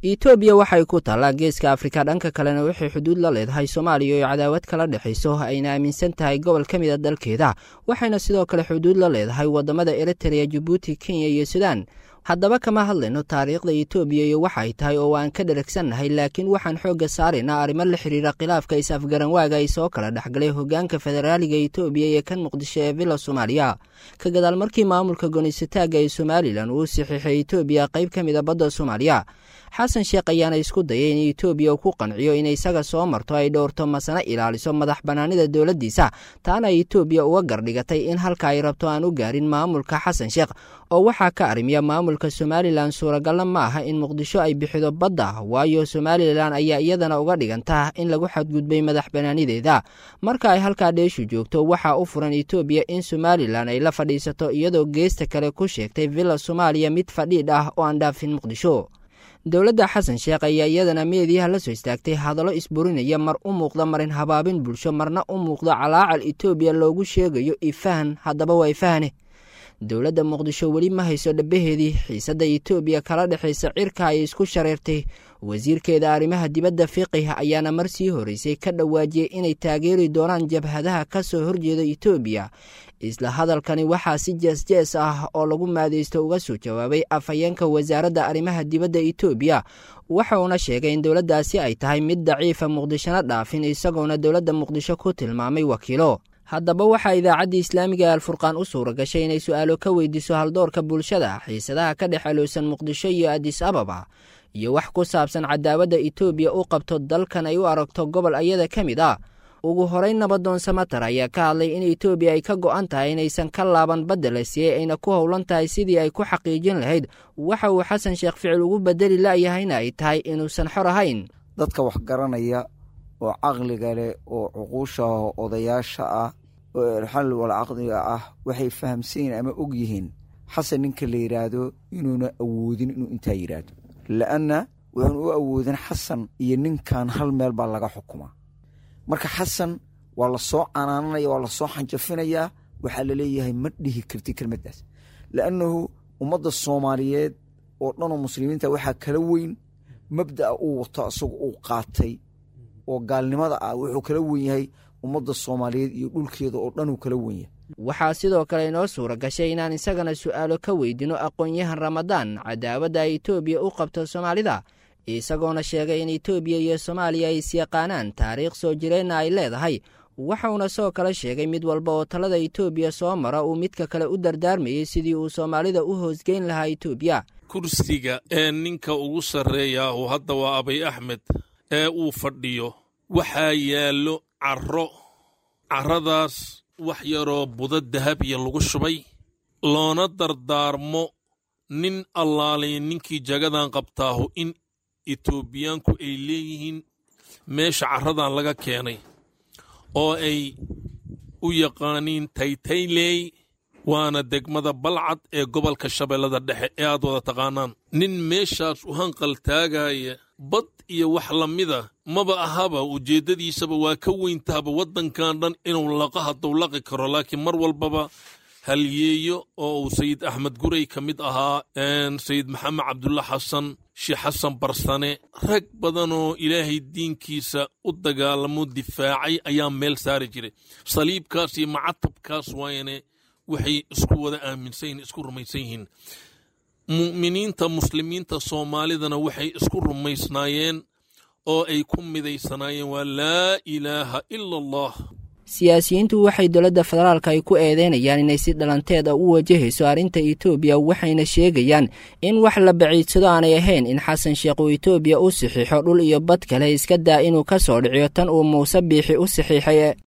etoobiya waxay ku taallaa geeska afrika dhanka kalena waxay xuduud la leedahay soomaaliya oo cadaawad kala dhexayso ayna aaminsan tahay gobol ka mid a dalkeeda waxayna sidoo kale xuduud la leedahay wadamada eritrea jabuuti kenya iyo sudan haddaba kama hadlayno taariikhda etoobiya iyo waxa ay tahay oo aan ka dharagsannahay laakiin waxaan xoogga saaraynaa arrimo la xiriira khilaafka is-afgaranwaaga ay soo kala dhexgalay hogaanka federaaliga etoobiya iyo kan muqdisho ee villa soomaaliya ka gadaal markii maamulka gonisataagga ee somalilan uu saxiixay etoobiya qayb ka mid a badda soomaaliya xasan sheekh ayaana isku dayay in etoobiya uu ku qanciyo in isaga soo marto ay dhowrto masana ilaaliso madax bannaanida dowladdiisa taana etoobiya uga gardhigatay in halka ay rabto aan u gaarin maamulka xasan sheekh oo waxaa ka arrimiya maamulka somalilan suuragalna ma aha in muqdisho ay bixido badda waayo somalilan ayaa iyadana uga dhiganta in lagu xadgudbay madax bannaanideeda marka ay halkaa dheeshu joogto waxaa u furan etoobiya in somalilan ay la fadhiisato iyadoo geesta kale ku sheegtay villa soomaaliya mid fadhiidh ah oo aan dhaafin muqdisho dowladda xasan sheekh ayaa iyadana meediyaha la soo istaagtay hadallo isburinaya mar u muuqda marin habaabin bulsho marna u muuqda calaacal etoobiya loogu sheegayo ifahan haddaba waa ifahane dowladda muqdisho weli ma hayso dhabaheedii xiisadda etoobiya kala dhexaysa cirka ay isku shareertay wasiirkeeda arrimaha dibadda fiqih ayaana mar sii horeysay ka dhawaajiyey inay taageeri doonaan jabhadaha ka soo horjeeda etoobiya isla hadalkani waxaa si jees-jees ah oo lagu maadaysto uga soo jawaabay afhayeenka wasaaradda arrimaha dibadda etoobiya waxa uuna sheegay in dowladdaasi ay tahay mid daciifa muqdishona dhaafin isagoona dowladda muqdisho ku tilmaamay wakiilo haddaba waxaa idaacaddii islaamiga alfurqaan u suura gashay inay su-aalo ka weydiiso haldoorka bulshada xiisadaha ka dhex aloosan muqdisho iyo adis ababa iyo wax ku saabsan cadaawadda etoobiya u qabto dalkan ay u aragto gobol ayada ka mid ah ugu horeyn nabadoon samatar ayaa ka hadlay in etoobiya ay ka go'an tahay inaysan ka laaban badda la siiyey ayna ku howlan tahay sidii ay ku xaqiijin lahayd waxa uu xasan sheekh ficil ugu bedeli la'yahayna ay tahay inuusan xor ahayn dadka wax garanaya oo caqliga leh oo cuquusha odayaasha ah oo erxal wal caqdiga ah waxay fahamsanyihin ama og yihiin xasan ninka la yidhaahdo inuuna awoodin inuu intaa yidhaahdo la'anna wuxuun u awoodin xasan iyo ninkan hal meel baa laga xukumaa marka xasan waa la soo canaananaya waa la soo xanjafinayaa waxaa laleeyahay ma dhihi karti kelmaddaas la'annahu ummadda soomaaliyeed oo dhanoo muslimiinta waxaa kala weyn mabda'a uu wato isagu uu qaatay oo gaalnimada ah wuxuu kala wen yahay ummadda soomaaliyeed iyo dhulkeeda oo dhan uu kala wen yahay waxaa sidoo kale inoo suura gashay inaan isagana su'aalo ka weydino aqoon-yahan ramadaan cadaawadda ay etoobiya u qabto soomaalida isagoona sheegay in etoobiya iyo soomaaliya ay isyaqaanaan taariikh soo jireenna ay leedahay waxauna soo kale sheegay mid walba oo talada etoobiya soo mara uu midka kale u dardaarmayey sidii uu soomaalida u hoosgeyn lahaa etoobiya kursiga ee ninka ugu sarreeya oo hadda waa abay axmed ee uu fadhiyo waxaa yaallo carro carradaas wax yaroo budo dahabiya lagu shubay loona dardaarmo nin allaalay ninkii jagadan qabtaahu in etoobiyaanku ay leeyihiin meesha carradan laga keenay oo ay u yaqaaniin taytayley waana degmada balcad ee gobolka shabeellada dhexe ee aad wada taqaanaan nin meeshaas u hanqal taagaya bad iyo wax la mida maba ahaba ujeeddadiisaba waa ka weyntahaba waddankan dhan inuu laqa hadduu laqi karo laakiin mar walbaba halyeeyo oo uu sayid axmed gurey ka mid ahaa sayid maxamed cabdulla xasan sheekh xasan barsane rag badanoo ilaahay diinkiisa u dagaalamo difaacay ayaa meel saari jiray saliibkaas iyo macatabkaas waayane waxay isku wada aaminsan yihin isku rumaysan yihiin mu'miniinta muslimiinta soomaalidana waxay isku rumaysnaayeen oo ay ku midaysanaayeen waa laa ilaaha ila allah siyaasiyiintu waxay dowladda federaalka ay ku eedeynayaan inay si dhalanteed a u wajahayso arrinta etoobiya waxayna sheegayaan in wax la baciidsado aanay ahayn in xasan sheekh uu etoobiya u saxiixo dhul iyo bad kale iska daa inuu ka soo dhiciyo tan uu muuse biixi u saxiixay